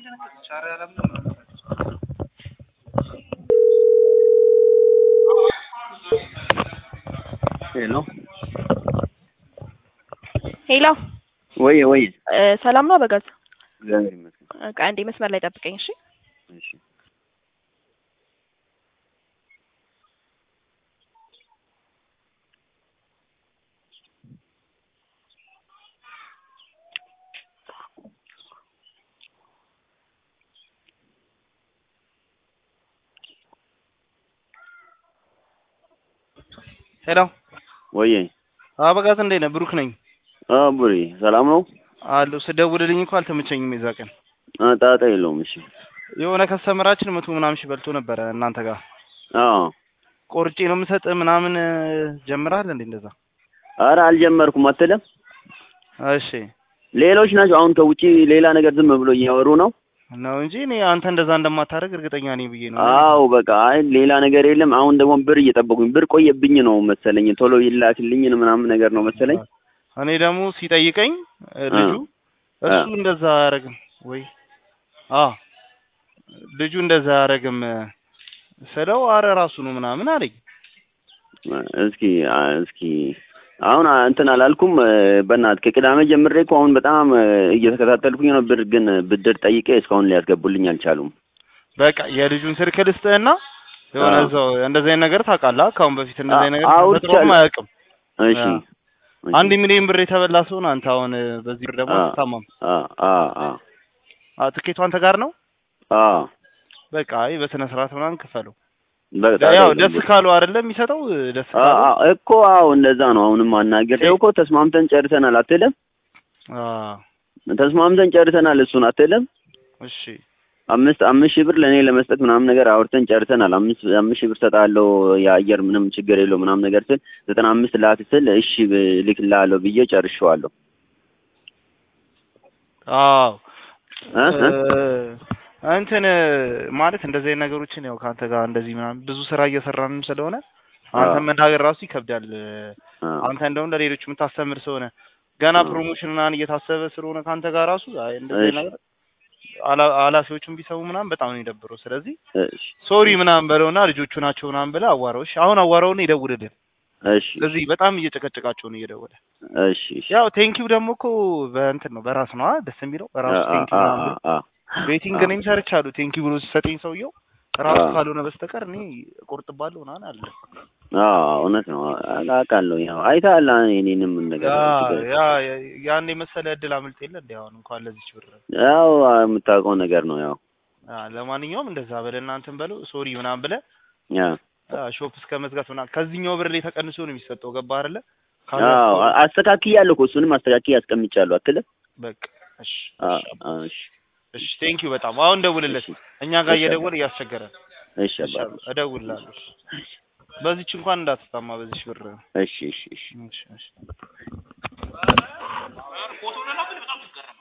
ሄሎ ሄሎ ወይ ወይ እ ሰላም ነው አበጋዝ? እግዚአብሔር ይመስገን። በቃ አንዴ መስመር ላይ ጠብቀኝ እሺ። እሺ ሄሎ ወይ አበጋዝ እንዴት ነህ? ብሩክ ነኝ ቡሪ ሰላም ነው? አለሁ። ስደውልልኝ እኮ አልተመቸኝም የዛ ቀን አ ጣጣ የለውም። እሺ የሆነ ከስተመራችን መቶ ምናምን ሺህ በልቶ ነበረ እናንተ ጋር አዎ ቆርጬ ነው የምሰጥህ ምናምን ጀምረሃል እንዴ? እንደዛ ኧረ አልጀመርኩም አትልም። እሺ ሌሎች ናቸው አሁን ከውጪ ሌላ ነገር ዝም ብሎ እያወሩ ነው። ነው እንጂ እኔ አንተ እንደዛ እንደማታደርግ እርግጠኛ ነኝ ብዬ ነው። አዎ በቃ አይ ሌላ ነገር የለም። አሁን ደግሞ ብር እየጠበቁኝ ብር ቆየብኝ ነው መሰለኝ ቶሎ ይላክልኝ ምናምን ነገር ነው መሰለኝ። እኔ ደግሞ ሲጠይቀኝ እ ልጁ አ እሱ እንደዛ አያደርግም ወይ አ ልጁ እንደዛ አያደርግም ስለው አረ ራሱ ነው ምናምን አለኝ። እስኪ አ እስኪ አሁን አ እንትን አላልኩም። በእናትህ ከቅዳሜ ጀምሬ እኮ አሁን በጣም እየተከታተልኩኝ ነው። ብር ግን ብድር ጠይቄ እስካሁን ሊያስገቡልኝ አልቻሉም። በቃ የልጁን ስልክ ልስጥህና የሆነ አዎ። እዛው እንደዚህ አይነት ነገር ታውቃለህ። ከአሁን በፊት እንደዚህ አይነት ነገር አዎ፣ ተፈጥሮም ይቻላል። አያውቅም። እሺ አ አንድ ሚሊዮን ብር የተበላ ሰውን አንተ አሁን በዚህ ብር ደግሞ አ አትታማም። አ አ አ አ ትኬቱ አንተ ጋር ነው። አ በቃ አይ በስነ ስርዓት ምናምን ክፈለው። በጣም ያው ደስ ካለው አይደለም የሚሰጠው ደስ አ ካለው አ እኮ አዎ እንደዛ ነው። አሁንም አናግሬው እኮ ተስማምተን ጨርሰናል አትልም? አ ተስማምተን ጨርሰናል እሱን አትልም? እሺ አምስት አምስት ሺህ ብር ለእኔ ለመስጠት ምናምን ነገር አውርተን ጨርሰናል። አምስት አምስት ሺህ ብር ሰጣለሁ የአየር ምንም ችግር የለው ምናምን ነገር ስል ዘጠና አምስት ላክ ስል እሺ ልክልሃለሁ ብዬ ጨርሼዋለሁ። አዎ እ እ እ እንትን ማለት እንደዚህ አይነት ነገሮችን ያው ከአንተ ጋር እንደዚህ ምናምን ብዙ ስራ እየሰራንም ስለሆነ አንተ አዎ መናገር ራሱ ይከብዳል። አዎ አንተ እንደውም ለሌሎች የምታስተምር ስለሆነ ገና አዎ ፕሮሞሽን ምናምን እየታሰበ ስለሆነ ከአንተ ጋር ራሱ አይ እንደዚህ አይነት እሺ ነገር አላ- ኃላፊዎቹም ቢሰሙ ምናምን በጣም ነው የደብረው። ስለዚህ እሺ ሶሪ ምናምን በለውና ልጆቹ ናቸው ምናምን ብለህ አዋራው። እሺ አሁን አዋራውና ይደውልልን። እሺ እዚህ በጣም እየጨቀጨቃቸው ነው እየደወለ። እሺ እሺ ያው ቴንኪው ደግሞ እኮ በእንትን ነው በራስ ነው አ ደስ የሚለው አ በራሱ አ ቴንኪው አ ምናምን ብሎ አ ቤቲንግ አ እኔም ሰርቻለሁ። ቴንኪው ብሎ ሲሰጠኝ ሰውየው ራሱ አ ካልሆነ በስተቀር እኔ እቆርጥባለሁ ምናምን አለ። አዎ እውነት ነው አውቃለሁ። ያው አይተሃል እኔንም ነገር ያ ችግር ያ ያን የመሰለ እድል አምልጥ የለ እንዴ አሁን እንኳን ለዚች ብር። ያው የምታውቀው ነገር ነው ያው አ ለማንኛውም እንደዛ በለህ እናንተን በለው ሶሪ ምናምን ብለህ ያ አ ሾፕ እስከ መዝጋት ምናምን ከዚህኛው ብር ላይ ተቀንሶ ነው የሚሰጠው። ገባህ አይደለ? አዎ ካለፈው አስተካክያለሁ እኮ እሱንም አስተካክዬ አስቀምጫለሁ አትልም? በቃ እሺ አ እሺ አ እሺ እሺ ቴንኪው በጣም አሁን ደውልለት። እሺ እኛ ጋር እሺ እየደወለ እያስቸገረን። እሺ እሺ አባቴ እደውልልሃለሁ። በዚች እንኳን እንዳትታማ በዚች ብር። እሺ እሺ እሺ እሺ እሺ